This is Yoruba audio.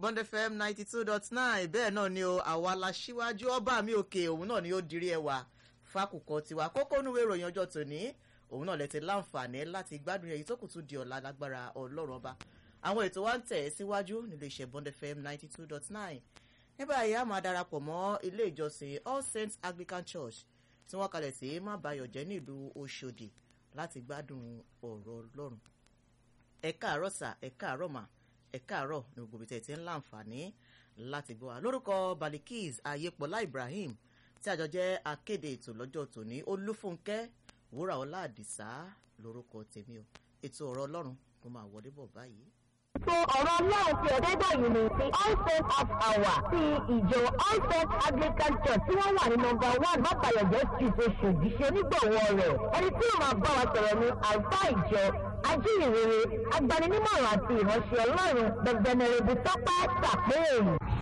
bond fm ninety two dot nine bẹ́ẹ̀ náà ni o àwa la ṣíwájú ọba mi òkè òun náà ni ó dirí ẹwà fákùkọ tiwa kókó núwé ìròyìn ọjọ́ tòní òun náà lè ti láǹfààní láti gbádùn èyí tó kù tún di ọ̀la lágbára ọlọ́run ọba àwọn ètò wa ń tẹ̀ síwájú nílé iṣẹ́ bond fm ninety two dot nine ní báyìí a máa darapọ̀ mọ́ ilé ìjọsìn all saints anglican church tí wọ́n kalẹ̀ sí má bayọ̀ jẹ́ nílùú oṣòdì láti gbádùn ọ̀rọ̀ ọlọ́run ẹ káàárọ̀ sà ẹ káàárọ̀ mà ẹ káàárọ̀ ní gbogbo ibi tẹ̀ ti ń láǹfààní láti gbọ́ wa lórúkọ balikis ayépọ̀lá ibrahim tí àjọ jẹ́ akéde ètò lọ́jọ́ tòní olúfúnkẹ́ wúrà ọlá àdìsá lórúkọ tèmi o ètò ọ̀rọ̀ ọlọ́run ló máa wọlé bọ̀ báyìí. So ọ̀rọ̀ ọlọ́run ti ọ̀dẹ́gbà yìí ni ti all saint half hour ti ìjọ all saint anglican church tí wọ́n wà ní nọmba one bàbáyọ̀jẹ́ street oṣòdì ṣe onígbọ̀wọ́ rẹ̀ ẹni tí yóò máa bá wa sọ̀rọ̀ ní àlùfáà ìjọ ajíhìnrere agbaninímọ̀ràn àti ìránṣẹ́ ọlọ́run the venerable tọ́pẹ́ sàpéèrè.